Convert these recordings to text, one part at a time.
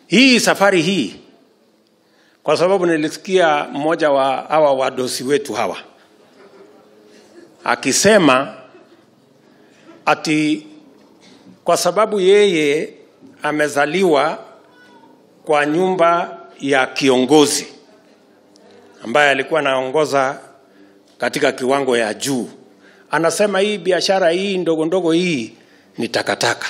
hii safari hii kwa sababu nilisikia mmoja wa hawa wadosi wetu hawa akisema ati kwa sababu yeye amezaliwa kwa nyumba ya kiongozi ambaye alikuwa anaongoza katika kiwango ya juu anasema hii biashara hii ndogo ndogo hii ni takataka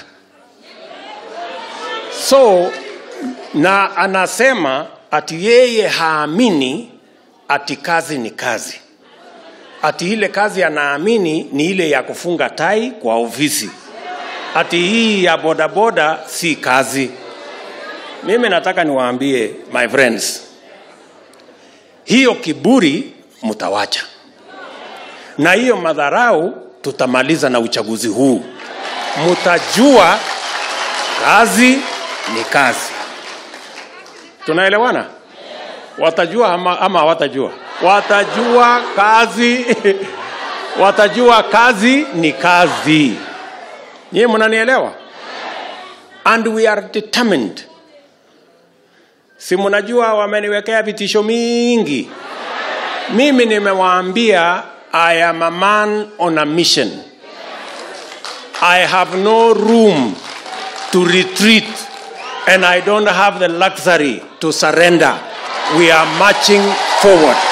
so na anasema ati yeye haamini ati kazi ni kazi ati ile kazi anaamini ni ile ya kufunga tai kwa ofisi ati hii ya bodaboda si kazi mimi nataka niwaambie my friends hiyo kiburi mtawacha na hiyo madharau tutamaliza na uchaguzi huu mtajua kazi ni kazi tunaelewana watajua ama, ama hawatajua watajua kazi watajua kazi ni kazi nyie mnanielewa and we are determined si mnajua wameniwekea vitisho mingi mimi nimewaambia i am a man on a mission i have no room to retreat and i don't have the luxury to surrender we are marching forward